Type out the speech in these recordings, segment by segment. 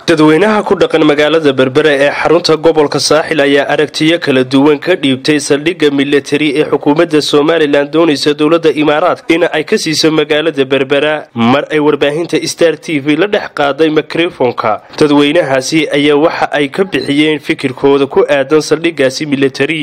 dadweynaha ku dhaqan magaalada berbera ee xarunta gobolka saaxil ayaa aragtiyo kala duwan ka dhiibtay saldhigga milatari ee xukuumadda somalilan doonaysa dowladda imaaraadka in ay ka siiso magaalada berbera mar ay warbaahinta star t v la dhex qaaday mikrofonka dadweynahaasi ayaa waxa ay ka bixiyeen fikirkooda ku aadan saldhiggaasi milatari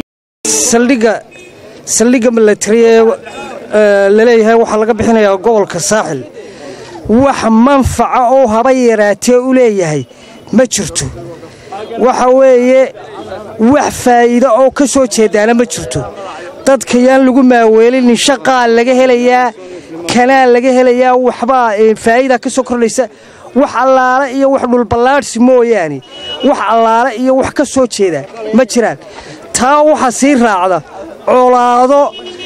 saldhigga milatari ee laleeyahay waxaa laga bixinayaa gobolka saaxil wax manfaca oo haba yaraatee u leeyahay ma jirto waxa weeye wax faa'iido oo ka soo jeedaana ma jirto dadka yaan lagu maaweelinin shaqaa laga helayaa kanaa laga helayaa waxbaa faa'iida ka soo kordhaysa wax allaale iyo wax dhulballaadhsi mooyaane wax allaale iyo wax ka soo jeeda ma jiraan taa waxaa sii raacda colaado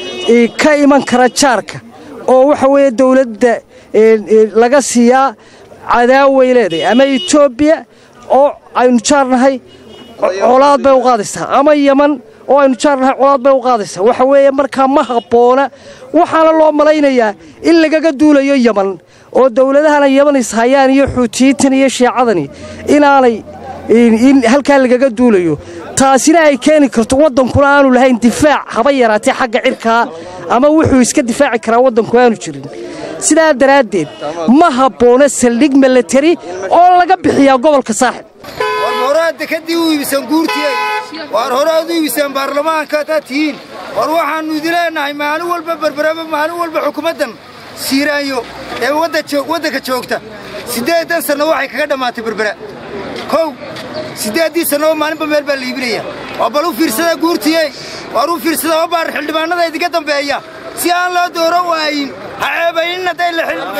ka iman kara jaarka oo waxa weeye dawladda laga siiyaa cadaaway leedahay ama etoobiya oo aynu jaarnahay colaad bay u qaadaysaa ama yaman oo aynu jaarnahay colaad bay u qaadaysaa waxa weeye markaa ma habboona waxaana loo malaynayaa in lagaga duulayo yaman oo dawladahana yaman ishayaan iyo xuutiyiintan iyo shiicadani inaanay in halkaa lagaga duulayo taasina ay keeni karto waddankuna aanu lahayn difaac haba yaraatee xagga cirkaa ama wuxuu iska difaaci karaa waddanku aanu jirin sidaa daraaddeed ma habboona saldhig milatari oo laga bixiyaa gobolka saaxib war horaadda kadib u iibisaan guurtiye waar horaad u iibisaan baarlamaanka hadaad tihiin war waxaannu idin leennahay maalin walba berberaba maalin walba xukuumaddan siiraanyo ee waddanka joogta siddeedan sanno waxay kaga dhammaatay berbera kow siddeeddii sanno oo maalinba meel baa la iibinaya waa bal u fiirsada guurtiye waar u fiirsada oo baar xildhibaannada idinka dambeeya si aan loo dooro waayin ha ceebaynin hadday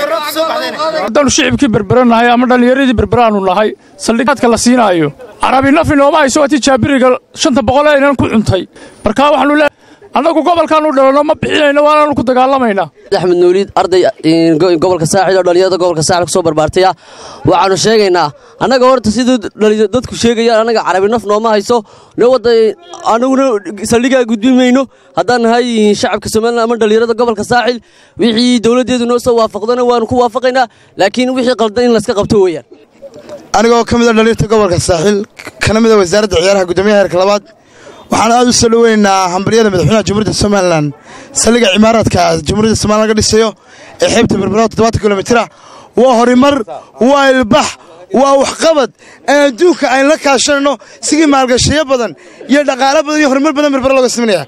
haddaannu shicibkii berberanahay ama dhallinyaradii berberaannu nahay saldhigaadka la siinaayo carabi nafi nooma hayso waa tii jaabiriga shanta boqol aynan ku cuntay markaa waxaanu le annagu gobolkaannu dhalanno ma bixinayno waanaannu ku dagaalamaynaa axmed nuuliid arday gobolka saaxil oo dhallinyarada gobolka saaxil ku soo barbaartaya waxaannu sheegaynaa annaga horta siduu dadku sheegayaan annaga carabi naf nooma hayso annaguna saldhigaa gudbin mayno haddaan nahay shacabka somalilan ama dhallinyarada gobolka saaxil wixii dowladdeedu noo soo waafaqdana waannu ku waafaqaynaa laakiin wixii qaldan in layska qabto weeyaan anigoo ka mid a dhallinyarta gobolka saaxil kana mid a wasaaradda ciyaaraha guddoomiyaha heerka labaad waxaan aad u soo dhoweynaynaa hambaryada madaxweynaha jamhuuriyadda somalilan saldhigga cimaaraadka jamhuuriyadda somalilan laga dhisayo ee xeebta berbera toddobaatan kilomitira waa horimar waa ilbax waa waxqabad aan adduunka aynu la kaashanayno sigii maalgashayo badan iyo dhaqaalo badan iyo horumar badan berbera looga sameynaya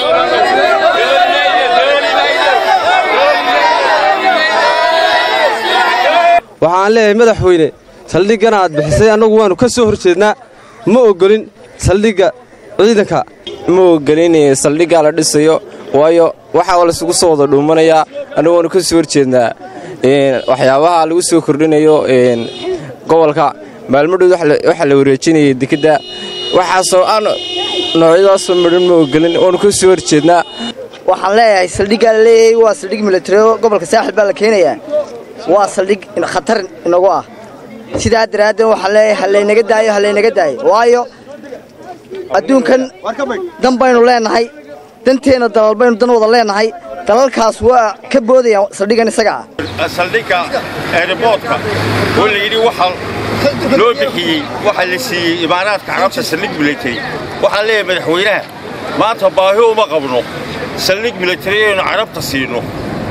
waxaan leeyahay madaxweyne saldhiggan aad bixisay annagu waannu ka soo hor jeednaa ma oggolin saldhigga ciidanka ma ogelin saldhiggaa la dhisayo waayo waxaa laysugu soo wada dhuumanayaa annagu waanu ka soo horjeednaa waxyaabaha lagu soo kordhinayo gobolka maalmadhood waxaa la wareejinayay dekedda waxaasoo aan noocyadaasoo midhan ma ogelin waanu ka soo horjeednaa waxaan leeyahay saldhiggaa la leeyahay waa saldhig milatari gobolka saaxil baa la keenayaa waa saldhig khatar inagu ah sidaa daraaddeed waxaan leeyahay halaynaga daayo halaynaga daayo waayo adduunkan dan baynu leennahay danteenna dalal baynu dan wada leennahay dalalkaas waa ka boodayaan saldhiggan isaga ah saldhigga eeriboodka oo layidhi waxaa loo bixiyey waxaa la siiyey imaaraadka carabta saldhig milatari waxaan leeyahay madaxweynaha maanta baahi uma qabno saldhig milatari aynu carabta siino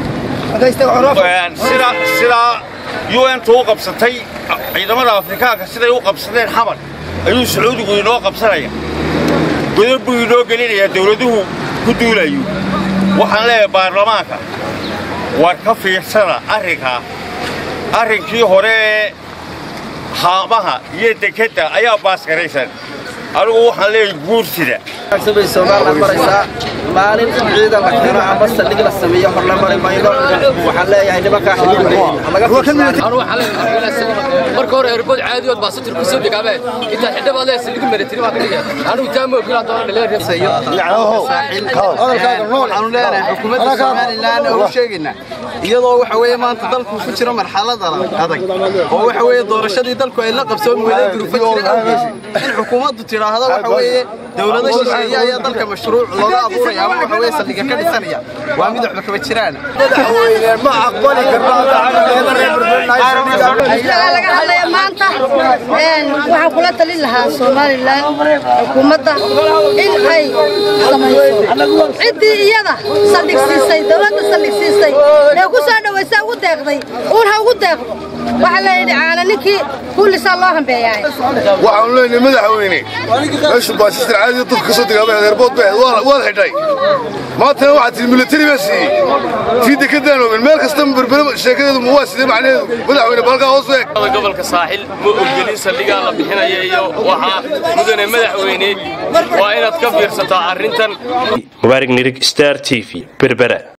sidaa un-tu u qabsatay ciidamada afrikaanka siday u qabsadeen xamar ayuu sacuudigu inoo qabsanaya godab buu inoo gelinayaa dawladuhu ku duulayo waxaan leeyahay baarlamaanka war ka fiirsada arrinkaa arrinkii hore ee haamaha iyo dekedda ayaa baasgaraysan anigu waxaan leeyahay guursida bay somalilan maraysaa maalin ciidan la xiro ama saldhig la sameeyo hor la mari mayno waxaan leeyahay nimankaa marka hore erbood caadiyood baa satir kusoo degaabe intaad xidhabaad leeyahay saldhig milatari baa ka dhigaya anigu taa ma ogila doona waxaanu leenahay xukuumadda somalilan oo u sheegaynaa iyadoo waxa weeye maanta dalku ku jiro marxalad adag oo waxa weeye doorashadii dalku ay la qabsoon weyday duruufo jira in xukuumaddu tidhaahdo waxa weeye dowlado shisheeye ayaa dalka mashruuc looga abuuraya ama waxa weeye saldhigga ka dhisanaya waa mid waxba kaba jiraan ma aqbali laga hadlaya maanta waxaan kula talin lahaa somalilan xukuumadda in ay samayso ciddii iyada saldhigsiisay dowladda saldhigsiisay ee ku soo dhawaysa ugu deeqday uun ha ugu deeqdo waxaa layidhi caana ninkii kullisaa loo hambeeyaay waxaanu leenahay madaxweyne meeshu baasistar caadiya dadka ka soo degaamay adeerbood bay waad xidhay maantana waxaa tihi milatari baa siiyey tii dekadaan ogen meel kasta berbere sheekadeedu ma waa sidee macnaheedu madaxweyne balkaa hoos eeg gobolka saaxil ma ogolin saldhigaa la bixinaya iyo waxaa mudane madaxweyne waa inaad ka fiirsataa arrintan mubaarig nirig star t v berbera